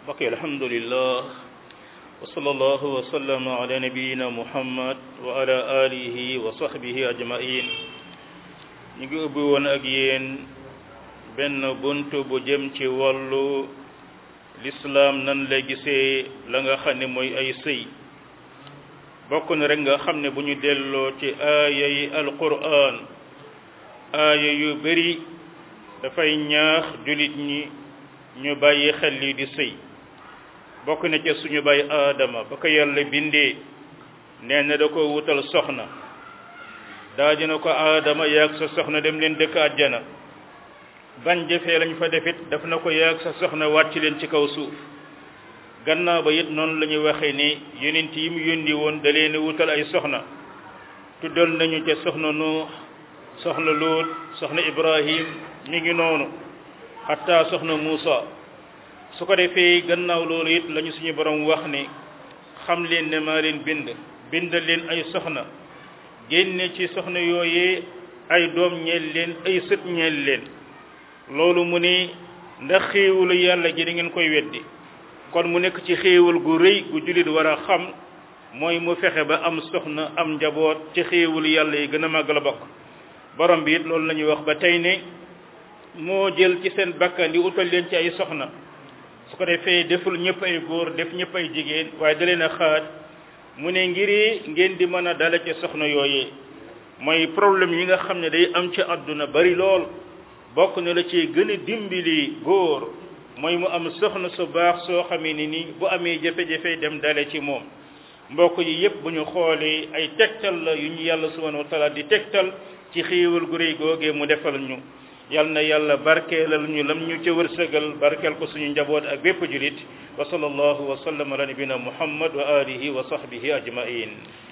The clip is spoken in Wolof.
bokk alhamdulillah wa sallallahu wa sallama ala nabiyina muhammad wa ala alihi wa sahbihi ajmain ñu ngi ubbi woon ak yéen benn bunt bu jëm ci wàllu lislaam nan la gisee la nga xam ne mooy ay sëy bokk na rek nga xam ne bu ñu delloo ci aaya yi alquran aaya yu bari dafay ñaax jullit ñi ñu bàyyi xel lii di sëy bokk na ca suñu bàyyi aadama ba ko yàlla bindee nee na da ko wutal soxna daa dina ko aadama yaag sa soxna dem leen dëkk àjjana ban jëfee lañ fa defit daf na ko yaag sa soxna wàcc leen ci kaw suuf gannaaw ba it noonu la ñu waxee ni yonent yi mu yónni woon da leen wutal ay soxna tuddal nañu ca soxna nuux soxna luut soxna ibrahim mi ngi noonu xatta soxna muusa su ko defee gannaaw loolu it lañu suñu borom wax ni xam leen ne maa leen bind bindal leen ay soxna génne ci soxna yooyee ay doom ñeel leen ay sët ñeel leen loolu mu ni ndax xéewalu yàlla gi da ngeen koy weddi kon mu nekk ci xéewal gu rëy gu jullit war a xam mooy mu fexe ba am soxna am njaboot ci xéewalu yàlla yi gën a màgg la bokk borom bi it loolu la ñuy wax ba tey ne moo jël ci seen bakkan di utal leen ci ay soxna su ko defee deful ñëpp ay góor def ñëpp ay jigéen waaye da leen a xaaj mu ne ngiri ngeen di mën a dala ci soxna yooyee mooy problème yi nga xam ne day am ci àdduna bari lool bokk na la ci gën a dimbali góor mooy mu am soxna su baax soo xamee ni ni bu amee jafe-jafe dem dale ci moom mbokk yi yépp bu ñu xoolee ay tegtal la yu ñu yàlla subhanahu wa taala di tegtal ci xéewal gu réy googee mu defal ñu yal na yàlla barkeelal ñu lam ñu ca wërsëgal barkeel ko suñu njaboot ak bépp julit wa sallallahu wa sallam ala nabina muhammad wa alihi wa sahbihi ajmain